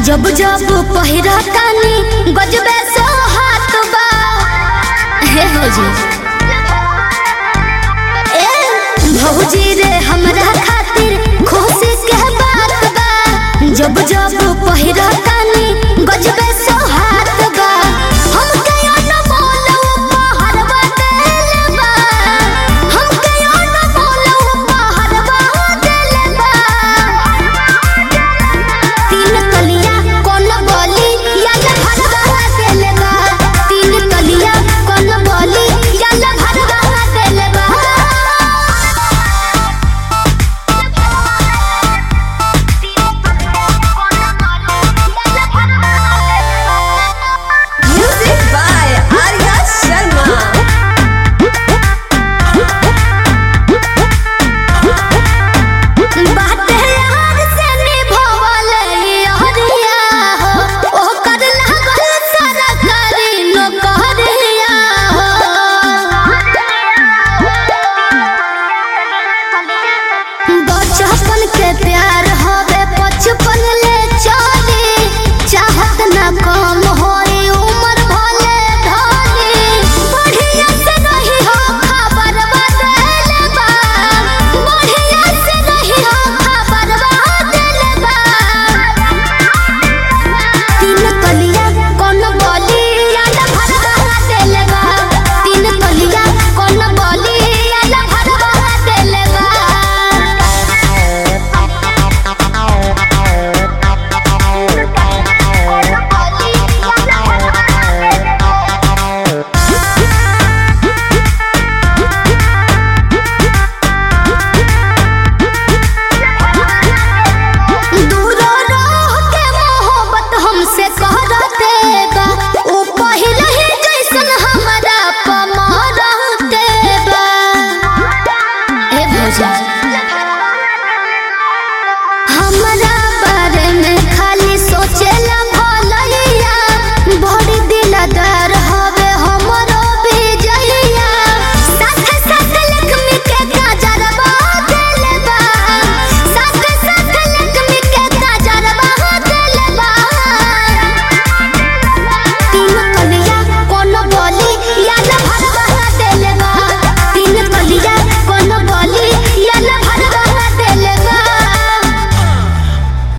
जब जब पहिरतानी गजबे सो हाथ बा हे भौजी ए भौजी रे हमरा खातिर खुशी के बात बा जब जब पहिरतानी गजबे सो हाथ बा हमके अनमोल उपहारवा देले बा हमके अनमोल उपहारवा देले बा तीन तलिया कौन बोली याल भरवा देले बा तीन तलिया कौन बोली याल भरवा देले बा Music by Arya Sharma. बात यार से निभावल हरिया हो ओकर लागल सरकारी नौकरिया हो बचपन के प्यार हवे बचपन ले चली चाहत ना कम होई उम्र भले धनी बढ़िया से रही हो खबर बदल बा बढ़िया से रही हो खबर बदल बा तीन कलिया कौन बोली याद भरवा देल बा तीन कलिया कौन बोली याद भरवा देल बा दूर रह के मोहब्बत हमसे करते बा ऊ पहिले ही जैसन हमरा पमरते बा हे भौजा हमरा